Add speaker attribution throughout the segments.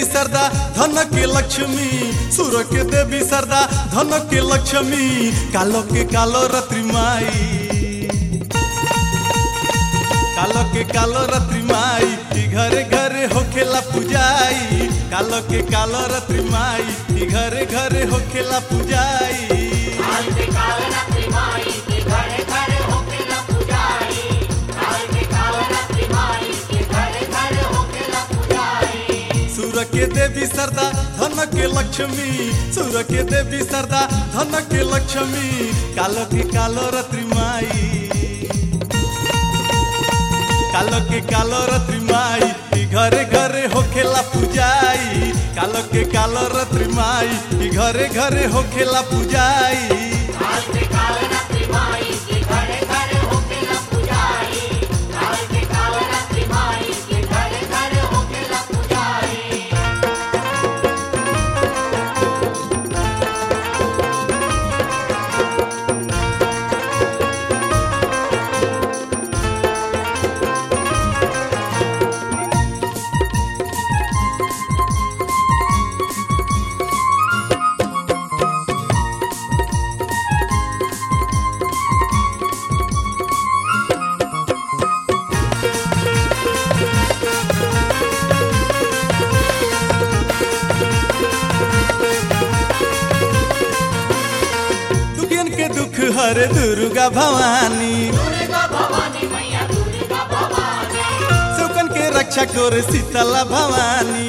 Speaker 1: देवी सरदा धन के लक्ष्मी सुर के देवी सरदा धन के लक्ष्मी कालो के कालो रत्रि माई कालो के कालो रत्रि माई ई घरे घरे होखेला पूजाई कालो के कालो रत्रि माई ई घरे घरे होखेला पूजाई सुर के देवी सरदा धन के लक्ष्मी सुर के देवी सरदा धन के लक्ष्मी कालो के कालो रत्रि माई कालो के कालो रत्रि माई ई घरे घरे होखेला पूजाई कालो के कालो रत्रि माई ई घरे घरे होखेला पूजाई दुखियन के दुख हरे दुर्गा भवानी सुकन के रक्षा कर शीतला भवानी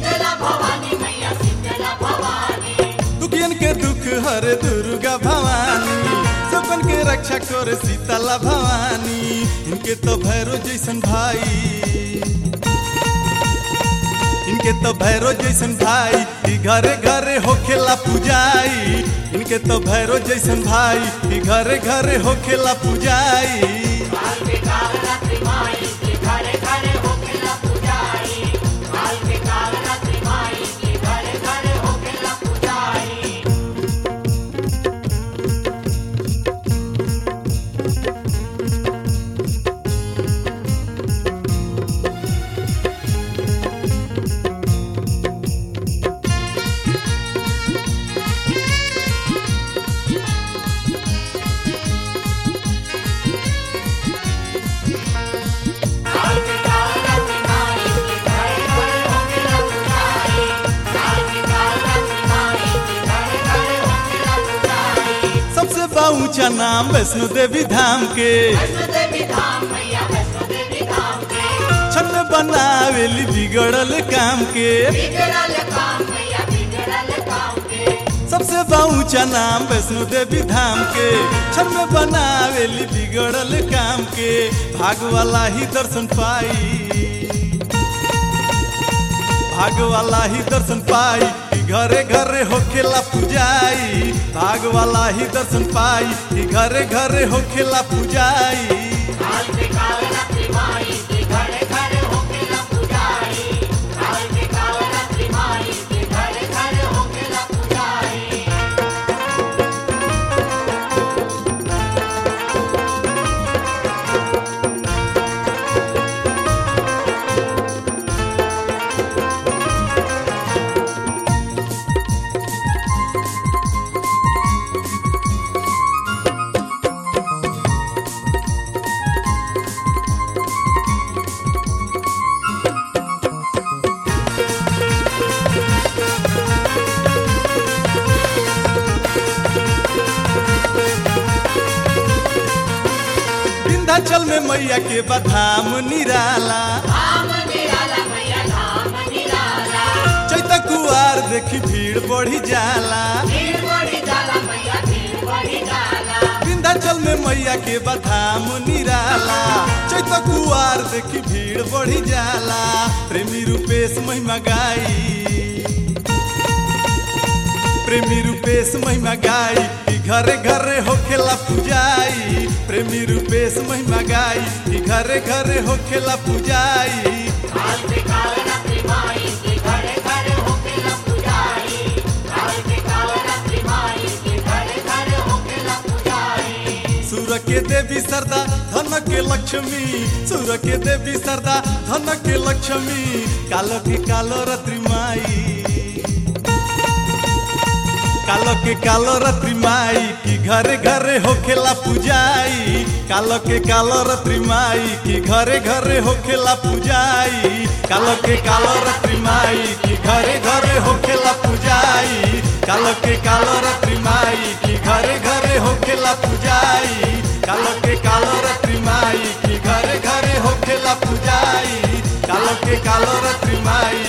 Speaker 1: दुखियन के दुख हरे दुर्गा भवानी सुकन के रक्षा कर शीतला भवानी इनके तो भैरो जैसन भाई इनके तो भैरो जैसन भाई ई घरे घरे होखेला पूजाई इनके तो भैरो जैसन भाई ई घरे घरे होखेला पूजाई सबसे ऊंचा नाम वैष्णो देवी धाम के छन बनावेली बिगड़ल काम के सबसे ऊंचा नाम वैष्णो देवी धाम के छन बनावेली बिगड़ल काम के भाग वाला ही दर्शन पाई भाग वाला ही दर्शन पाई ई घरे घरे होखेला पूजाई भाग वाला ही दर्शन पाई ई घरे घरे होखेला पूजाई विंध्याचल में मैया के बधाम निराला चैत कुआर देखी भीड़ बढ़ी जाला विंध्याचल में मैया के बधाम निराला चैत कुआर देखी भीड़ बढ़ी जाला प्रेमी रूपेश महिमा गाई प्रेमी रूपेश महिमा गाई ई घरे घरे होखेला पूजाई प्रेमी रूपेश महिमा गाई ई घरे घरे होखेला पूजाई सुर सुर के देवी सरदा धन के लक्ष्मी सुर के देवी सरदा धन के लक्ष्मी कालो के कालो रत्रि माई कालो के कालो रत्रि माई की घरे घरे होखेला पूजाई कालो के कालो रत्रि माई की घरे घरे होखेला पूजाई कालो के कालो रत्रि माई की घरे घरे होखेला पूजाई कालो के कालो रत्रि माई की घरे घरे होखेला पूजाई कालो के कालो रत्रि माई की घरे घरे होखेला पूजाई कालो के कालो रत्रि माई